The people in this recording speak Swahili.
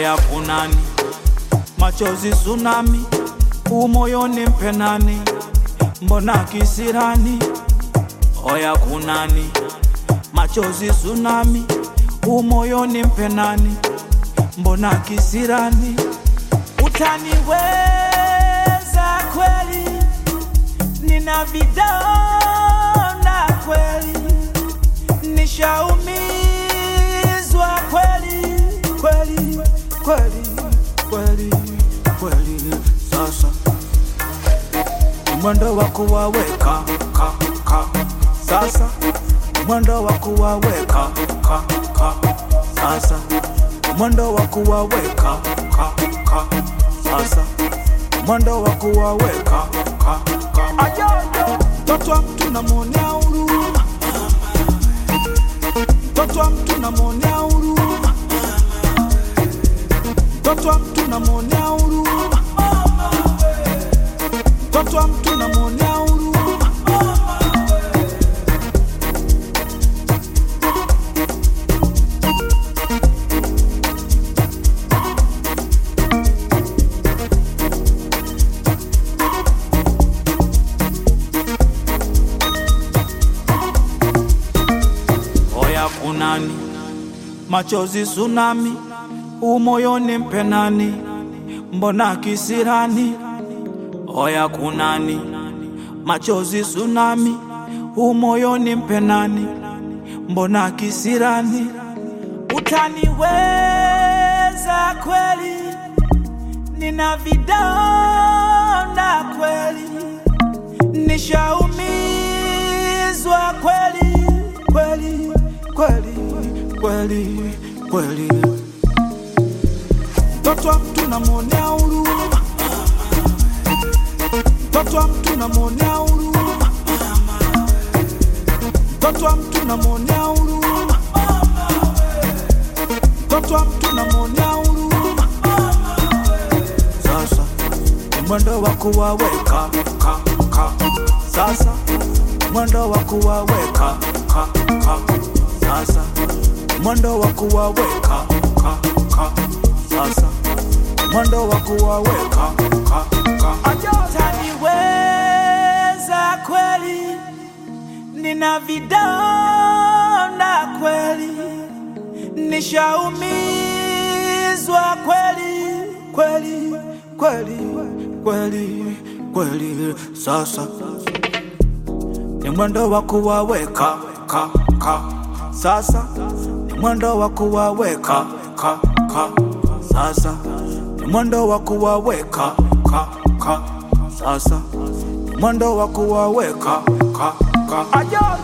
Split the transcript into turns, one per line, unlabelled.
Oya kunani, machozi tsunami, umoyoni mpenani, mbona kisirani? Oya kunani, machozi tsunami, umoyoni mpenani, mbona kisirani? Utaniweza kweli, nina vidonda kweli, nishaumizwa kweli kweli kweli kweli kweli. Sasa ni mwendo wa kuwaweka ka ka, sasa ni mwendo wa kuwaweka ka ka, sasa ni mwendo wa kuwaweka ka ka, sasa ni mwendo wa kuwaweka ka ka. Ajojo, mtoto wa mtu namwonea huruma, mtoto wa mtu namwonea huruma, mtoto wa mtu namwonea huruma, mtoto wa mtu namwonea huruma. Oya kunani, machozi tsunami, umoyoni mpenani, mbona kisirani? Oya kunani, machozi tsunami, umoyoni mpenani, mbona kisirani? Utaniweza kweli, nina vidonda kweli, nishaumizwa kweli kweli kweli kweli kweli. Mtoto wa mtu namwonea huruma, mtoto wa mtu namwonea huruma, mtoto wa mtu namwonea huruma, mtoto wa mtu namwonea huruma. Sasa ni mwendo wa kuwaweka ka ka, sasa ni mwendo wa kuwaweka ka ka, sasa ni mwendo wa kuwaweka ka ka, sasa ni mwendo wa kuwaweka ka ka. Utaniweza kweli, nina vidonda kweli, nishaumizwa kweli kweli kweli kweli kweli. Sasa ni mwendo wa kuwaweka ka ka, sasa ni mwendo wa kuwaweka ka ka, sasa ni mwendo wa kuwaweka ka ka, sasa ni mwendo wa kuwaweka ka ka. Ajojo.